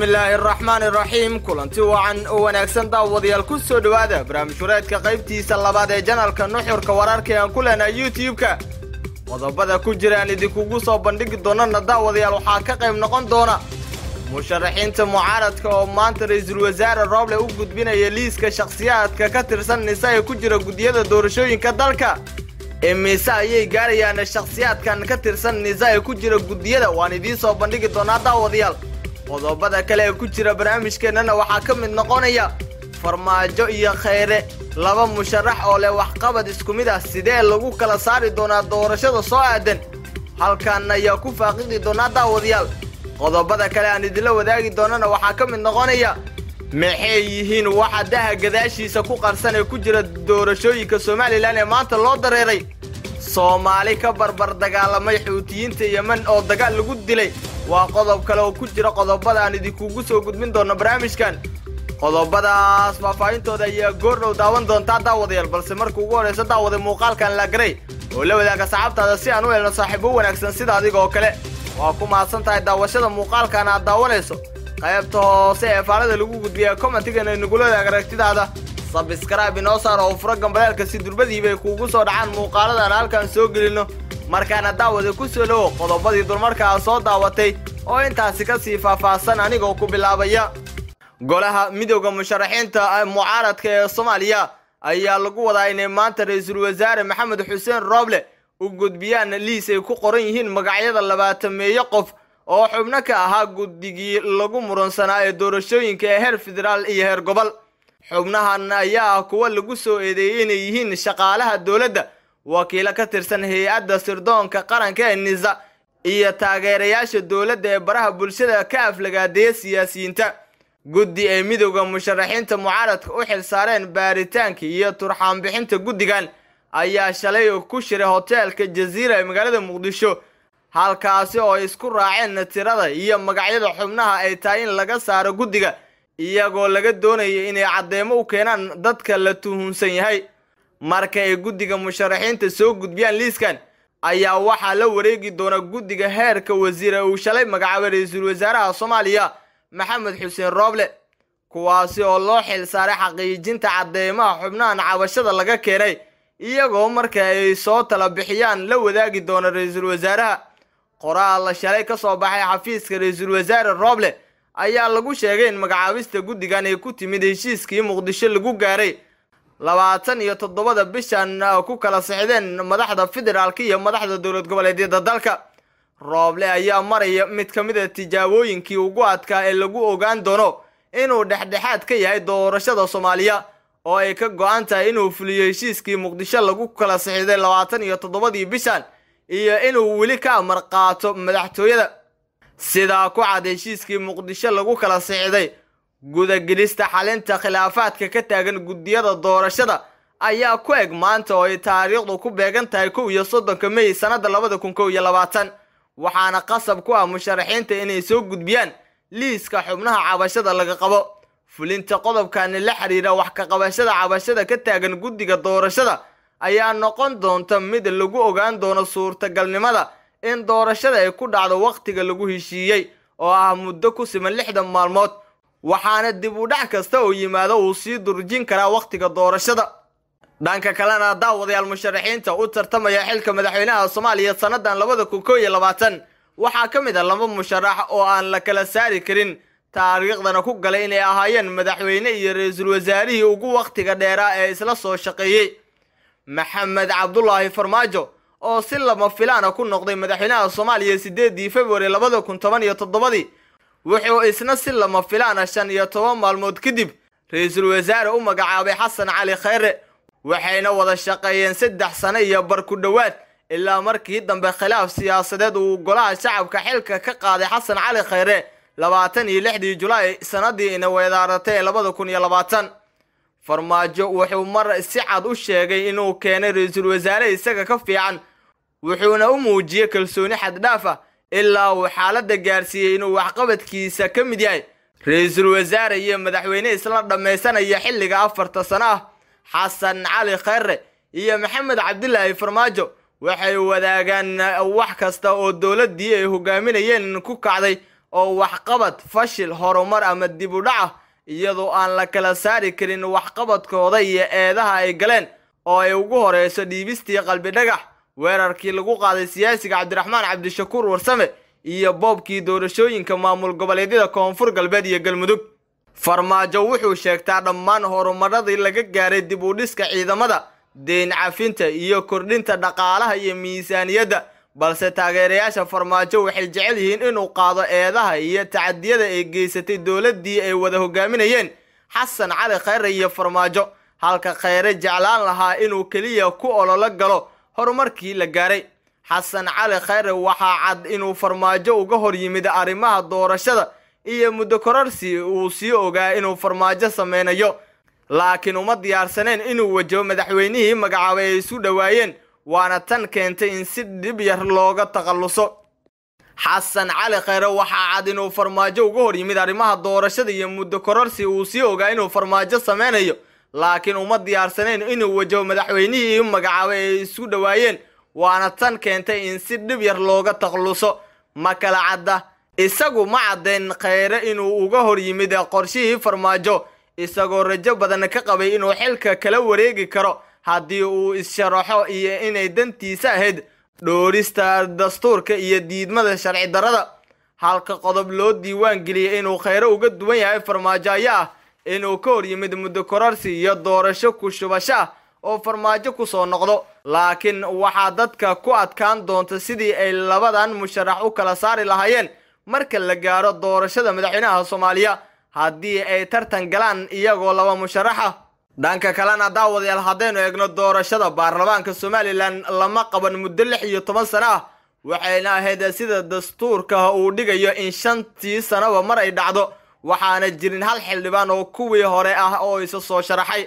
bismillaahi araxmaan iraxiim kulanti wacan oo wanaagsan daawadayaal ku soo dhowaada barnaamij wareedka qaybtiisa labaad ee janalka nuxurka wararka aan ku leenahay youtube-ka qodobada ku jira aan idinkugu soo bandhigi doonana daawadayaal waxaa ka qayb noqon doona musharaxiinta mucaaradka oo maanta ra-iisul wasaare rooble u gudbinaya liiska shakhsiyaadka ka tirsan nisa ee ku jira guddiyada doorashooyinka dalka imise ayay gaarayaan shakhsiyaadkan ka tirsan nisa ee ku jira guddiyada waan idiin soo bandhigi doonaa daawadayaal qodobada kale ee ku jira barnaamijkeennana waxaa ka mid noqonaya farmaajo iyo khayre laba musharax oo leh waxqabad isku mid ah sidee lagu kala saari doonaa doorashada soo aadan halkan ayaa ku faaqidi doonaa daawadayaal qodobada kale aan idinla wadaagi doonana waxaa ka mid noqonaya maxay yihiin waxa daha gadaashiisa ku qarsan ee ku jira doorashooyinka somalilan ee maanta loo dareeray soomaali ka barbar dagaalamay xuutiyiinta yemen oo dagaal lagu dilay waa qodob kale oo ku jira qodobada aan idinkugu soo gudbin doono barnaamijkan qodobadaas faahfaahintooda ayaa goordhow daawan doontaa daawadayaal balse marka ugu horraysa daawada muuqaalkan la garay oo la wadaaga saxaabtaada si aan u helno saaxiibo wanaagsan sida adiga oo kale waa ku mahadsan tahay daawashada muuqaalkan aad daawanayso qaybta hoose ee faalada lagu gudbiya commentigana nagula wadaag aragtidaada sabskraibe inoo saar oo furo gambaleelka si durbadiibay kuugu soo dhacaan muuqaaladan halkan soo gelino markaana daawada ku soo dhowo qodobadii dulmarkaa soo daawatay oo intaasi ka sii faahfaahsan anigoo ku bilaabaya golaha midowda musharaxiinta mucaaradka ee soomaaliya ayaa lagu wadaa inay maanta ra-iisul wasaare maxamed xuseen rooble u gudbiyaan liis ay ku qoran yihiin magacyada labaatameeyo qof oo xubno ka ahaa guddigii lagu muransanaa ee doorashooyinka ee heer federaal iyo heer gobol xubnahan ayaa ah kuwa lagu soo eedeeyey inay yihiin shaqaalaha dowladda wakiilo ka tirsan hay-adda sirdoonka qaranka ee nisa iyo taageerayaasha dowladda ee baraha bulshada ka aflagaadeeya siyaasiyiinta guddi ay midowda musharaxiinta mucaaradka u xil saareen baaritaanka iyo turxaanbixinta guddigan ayaa shalay ku shiray hoteelka jaziira ee magaalada muqdisho halkaasi oo ay isku raaceen tirada iyo magacyada xubnaha ay tahay in laga saaro guddiga iyagoo laga doonaya inay caddeemo u keenaan dadka la tuhunsan yahay marka ay guddiga musharaxiinta soo gudbiyaan liiskan ayaa waxaa la wareegi doona guddiga heerka wasiire uu shalay magacaabay ra-iisul wasaaraha soomaaliya maxamed xuseen rooble kuwaasi oo loo xil saaray xaqiijinta caddeemaha xubnahan cabashada laga keenay iyagoo marka ay soo tala bixiyaan la wadaagi doona ra-iisul wasaaraha qoraal shalay ka soo baxay xafiiska ra-iisul wasaare rooble ayaa lagu sheegay in magacaabista guddigan ay ku timid heshiiskii muqdisho lagu gaaray labaatan iyo toddobada bishan ku kala sixdeen madaxda federaalka iyo madaxda dowlad goboleedyada dalka rooble ayaa maraya mid ka mid a tijaabooyinkii ugu adkaa ee lagu ogaan doono inuu dhexdhexaad ka yahay doorashada soomaaliya oo ay ka go-an tahay inuu fuliyo heshiiskii muqdisho lagu kala sixiday labaatan iyo toddobadii bishan iyo inuu weli ka amar qaato madaxtooyada sidaa ku cad heshiiskii muqdisho lagu kala sixiday gudagelista xalinta khilaafaadka ka taagan guddiyada doorashada ayaa ku eg maanta oo ay taariikhdu ku beegan tahay kow iyo soddonka mey sannada labada kun kow iyo labaatan waxaana qasab ku ah musharaxiinta inay soo gudbiyaan liiska xubnaha cabashada laga qabo fulinta qodobkani la xiriira wax ka qabashada cabashada ka taagan guddiga doorashada ayaa noqon doonta mid lagu ogaan doono suurtagalnimada in doorashada ay ku dhacdo wakhtiga lagu heshiiyey oo ah muddo ku siman lixdan maalmood waxaana dib u dhac kasta oo yimaado uu sii durjin karaa wakhtiga doorashada dhanka kalena daawadayaal musharaxiinta u tartamaya xilka madaxweynaha soomaaliya sannadan labada kun kow iyo labaatan waxaa ka mid ah laba musharax oo aan la kala saari karin taariikhdana ku galay inay ahaayeen madaxweyne iyo ra-iisul wasaarihii ugu wakhtiga dheeraa ee isla soo shaqeeyey maxamed cabdulaahi farmaajo oo si lama filaana ku noqday madaxweynaha soomaaliya sideedii februari labada kun toban iyo toddobadii wuxuu isna si lama filaana shan iyo toban maalmood kadib ra-iisul wasaare u magacaabay xasan cali khayre waxayna wada shaqeeyeen saddex sano iyo bar ku dhowaad ilaa markii dambe khilaaf siyaasadeed uu golaha shacabka xilka ka qaaday xasan cali khayre labaatan iyo lixdii julaay sanadii ina weedaaratay ee labada kun iyo labaatan farmaajo wuxuu mar si cad u sheegay inuu keenay ra-iisul wasaare isaga ka fiican wuxuuna u muujiyey kalsooni xaddhaaf ah ilaa uu xaaladda gaarsiiyey inuu waxqabadkiisa ka mid yahay ra-iisul wasaare iyo madaxweyne isla dhammaysanaya xilliga afarta sano ah xasan cali khayre iyo maxamed cabdilaahi farmaajo waxay wadaagaan wax kasta oo dowladdii ay hogaaminayeen ku kacday oo waxqabad fashil horumar ama dib u dhac ah iyadoo aan la kala saari karin waxqabadkooda iyo eedaha ay galeen oo ay ugu horeyso dhiibistii qalbi dhagax weerarkii lagu qaaday siyaasiga cabdiraxmaan cabdishakuur warsame iyo boobkii doorashooyinka maamul goboleedyada koonfur galbeed iyo galmudug farmaajo wuxuu sheegtaa dhammaan horumaradii laga gaaray dib u dhiska ciidamada deyn cafinta iyo kordhinta dhaqaalaha iyo miisaaniyadda balse taageerayaasha farmaajo waxay jecel yihiin inuu qaado eedaha iyo tacadiyada ay geysatay dowladdii ay wada hogaaminayeen xasan cali khayre iyo farmaajo halka khayre jeclaan lahaa inuu keliya ku ololo galo horumarkii la gaaray xasan cali khayre waxaa cad inuu farmaajo uga hor yimid arrimaha doorashada iyo muddo kororsi uu sii ogaa inuu farmaajo sameynayo laakiin uma diyaarsaneen inuu wajaho madaxweynihii magacaabay ay isu dhowaayeen waana tan keentay in si dhib yar looga takhalluso xasan cali khayre waxaa cad inuu farmaajo uga hor yimid arrimaha doorashada iyo muddo kororsi uu sii ogaa inuu farmaajo sameynayo laakiin uma diyaarsaneen inuu wajaho madaxweynihii magacaabay ay isu dhowaayeen waana tan keentay in si dhib yar looga takhalluso ma kala cadda isagu ma caddayn khayre inuu uga hor yimid qorshihii farmaajo isagoo rajo badan ka qabay inuu xilka kala wareegi karo haddii uu is-sharaxo iyo inay dantiisa ahayd dhoorista dastuurka iyo diidmada sharci darrada halka qodob loo diiwaan geliyay inuu khayre uga duwan yahay farmaajo ayaa ah inuu ka hor yimid muddo kororsi iyo doorasho ku shubasho ah oo farmaajo kusoo noqdo laakiin waxaa dadka ku adkaan doonta sidii ay labadan musharax u kala saari lahaayeen marka la gaaro doorashada madaxweynaha soomaaliya haddii ay tartan galaan iyagoo laba musharax ah dhanka kalena daawadayaal haddaynu eegno doorashada baarlamaanka somalilan lama qaban muddo lix iyo toban sano ah waxayna ahayd sida dastuurka uu dhigayo in shantii sanoba mar ay dhacdo waxaana jirin hal xildhibaan oo kuwii hore ah oo isa soo sharaxay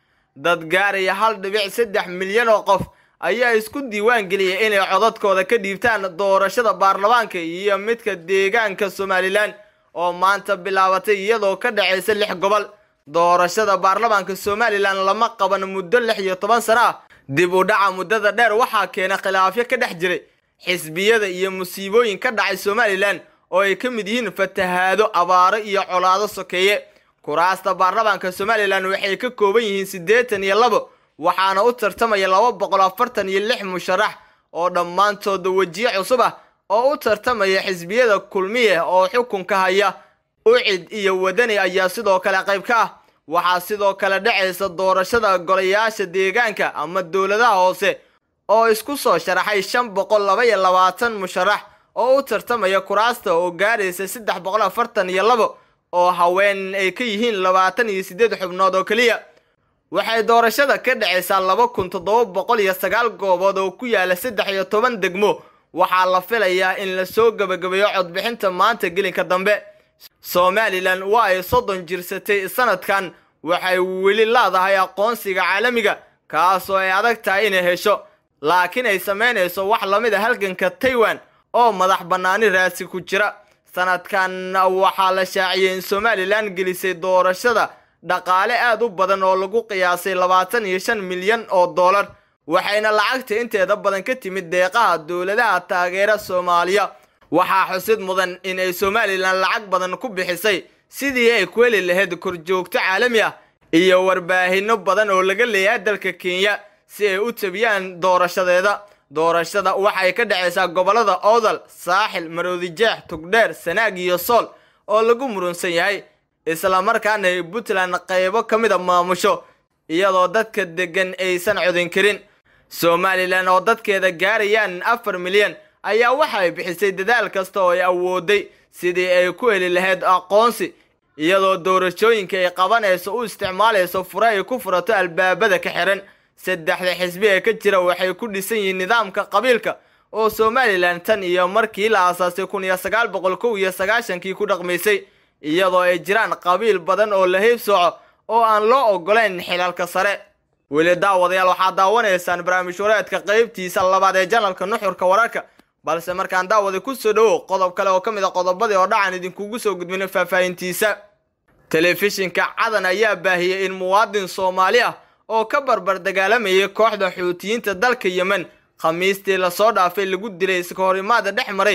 dad gaaraya hal dhibic saddex milyan oo qof ayaa isku diiwaan geliyay inay codadkooda ka dhiibtaan doorashada baarlamaanka iyo midka deegaanka somalilan oo maanta bilaabatay iyadoo ka dhacaysa lix gobol doorashada baarlamaanka somalilan lama qaban muddo lix iyo toban sano ah dib u dhaca muddada dheer waxaa keena khilaafyo ka dhex jiray xisbiyada iyo musiibooyin ka dhacay somalilan oo ay ka mid yihiin fatahaado abaaro iyo colaado sokeeye kuraasta baarlamaanka somalilan waxay ka kooban yihiin siddeetan iyo labo waxaana u tartamaya laba boqol afartan iyo lix musharax oo dhammaantooda wejiye cusub ah oo u tartamaya xisbiyada kulmiye oo xukunka haya ucid iyo wadani ayaa sidoo kale qayb ka ah waxaa sidoo kale dhacaysa doorashada golayaasha deegaanka ama dowladaha hoose oo isku soo sharaxay shan boqol laba iyo labaatan musharax oo u tartamaya kuraasta oo gaaraysa saddex boqol afartan iyo labo oo haween ay ka yihiin labaatan iyo siddeed xubnood oo keliya waxay doorashada ka dhacaysaa laba kun toddoba boqol iyo sagaal goobood oo ku yaala saddex iyo toban degmo waxaa la filayaa in lasoo gebagabeeyo codbixinta maanta gelinka dambe somalilan waa ay soddon jirsatay sanadkan waxay weli leedahay aqoonsiga caalamiga kaasoo ay adag tahay inay hesho laakiin ay samaynayso wax lamid a halganka taiwan oo madax bannaani raasi ku jira sanadkan waxaa la shaaciyey in somalilan gelisay doorashada dhaqaale aad u badan oo lagu qiyaasay labaatan iyo shan milyan oo dollar waxayna lacagta inteeda badan ka timid deeqaha dowladaha taageera soomaaliya waxaa xusid mudan in ay somalilan lacag badan ku bixisay sidii ay ku heli lahayd korjoogto caalami ah iyo warbaahinno badan oo laga leeyahay dalka kenya si ay u tabiyaan doorashadeeda doorashada waxay ka dhacaysaa gobollada oodal saaxil maroodijeex tugdheer sanaag iyo sool oo lagu murunsan yahay islamarkaana ay puntland qaybo ka mid a maamusho iyadoo dadka deggan aysan codin karin somalilan oo dadkeeda gaarayaan afar milyan ayaa waxa ay bixisay dadaal kasta oo ay awooday sidii ay ku heli lahayd aqoonsi iyadoo doorashooyinka ay qabanayso u isticmaalayso fure ay ku furato albaabada ka xiran saddexda xisbi ee ka jira waxay ku dhisan yihiin nidaamka qabiilka oo somalilan tan iyo markii la aasaasay kun iyo sagaal boqol kow iyo sagaashankii ku dhaqmaysay iyadoo ay jiraan qabiil badan oo la heybsooco oo aan loo ogolayn xilalka sare weli daawadayaal waxaad daawanaysaan barnaamij wareedka qaybtiisa labaad ee janalka nuxurka wararka balse markaan daawada ku soo dhowow qodob kale oo ka mid a qodobadii oo dhacan idinkugu soo gudbina faahfaahintiisa telefishinka cadan ayaa baahiyey in muwaadin soomaali ah oo ka barbar dagaalamayay kooxda xuutiyiinta dalka yemen khamiistii lasoo dhaafay lagu dilay iska horimaada dhex maray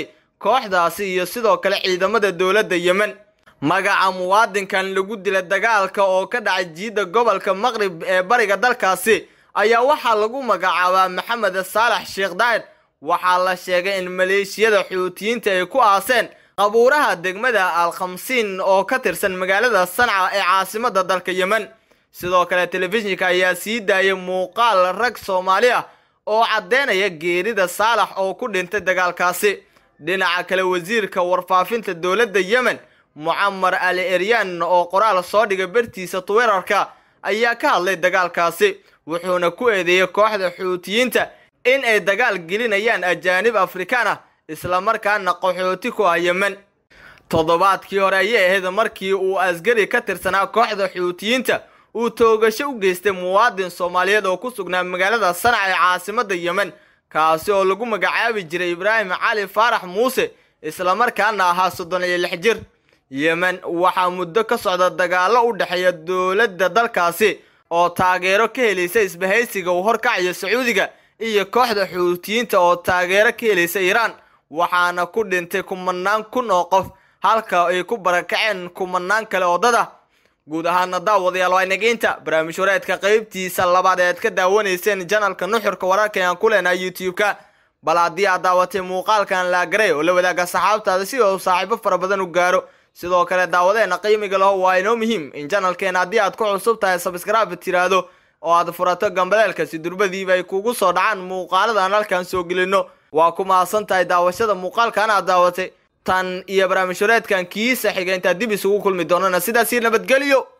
kooxdaasi iyo sidoo kale ciidamada dowladda yemen magaca muwaadinkan lagu dila dagaalka oo ka dhacay jiidda gobolka maqrib ee bariga dalkaasi ayaa waxaa lagu magacaabaa maxamed saalax sheekh daa'ir waxaa la sheegay in maleeshiyada xuutiyiinta ay ku aaseen qabuuraha degmada al khamsiin oo ka tirsan magaalada sanca ee caasimada dalka yemen sidoo kale telefishinka ayaa sii daayay muuqaal rag soomaali ah oo caddeynaya geerida saalax oo ku dhintay dagaalkaasi dhinaca kale wasiirka warfaafinta dowladda yemen mucamar ali eryan oo qoraal soo dhigay bartiisa twitter-ka ayaa ka hadlay dagaalkaasi wuxuuna ku eedeeyey kooxda xuutiyiinta in ay dagaal gelinayaan ajaanib afrikaan ah islamarkaana qaxooti ku ah yemen toddobaadkii hore ayay ahayd markii uu asgari ka tirsanaa kooxda xuutiyiinta uu toogasho u geystay muwaadin soomaaliyeed oo ku sugnaa magaalada sanac ee caasimada yemen kaasi oo lagu magacaabi jiray ibraahim cali faarax muuse islamarkaana ahaa soddon iyo lix jir yemen waxaa muddo ka socda dagaallo u dhexeeya dowladda dalkaasi oo taageero ka helaysa isbahaysiga uu horkacayo sacuudiga iyo kooxda xuutiyiinta oo taageero ka helaysa iiraan waxaana ku dhintay kumanaan kun oo qof halka ay ku barakaceen kumanaan kale oo dad ah guud ahaana daawadayaal waa inageynta barnaamij wareedka qaybtiisa labaad ee aad ka daawanayseen janalka nuxurka wararka aan ku leenahay youtube-ka bal haddii aad daawatay muuqaalkan laagaray oo la wadaaga saxaabtaada si uu saaxiibo fara badan u gaaro sidoo kale daawadeena qiimiga laho waa inoo muhiim in janalkeena haddii aad ku cusub tahay sabskraibe tiraahdo oo aad furato gambaleelka si durbadiiba ay kugu soo dhacaan muuqaaladan halkan soo gelino waa ku mahadsan tahay daawashada muuqaalkan aad daawatay tan iyo barnaamij wareedkan kiisa xiga intaad dib isugu kulmi doonana sidaasii nabadgelyo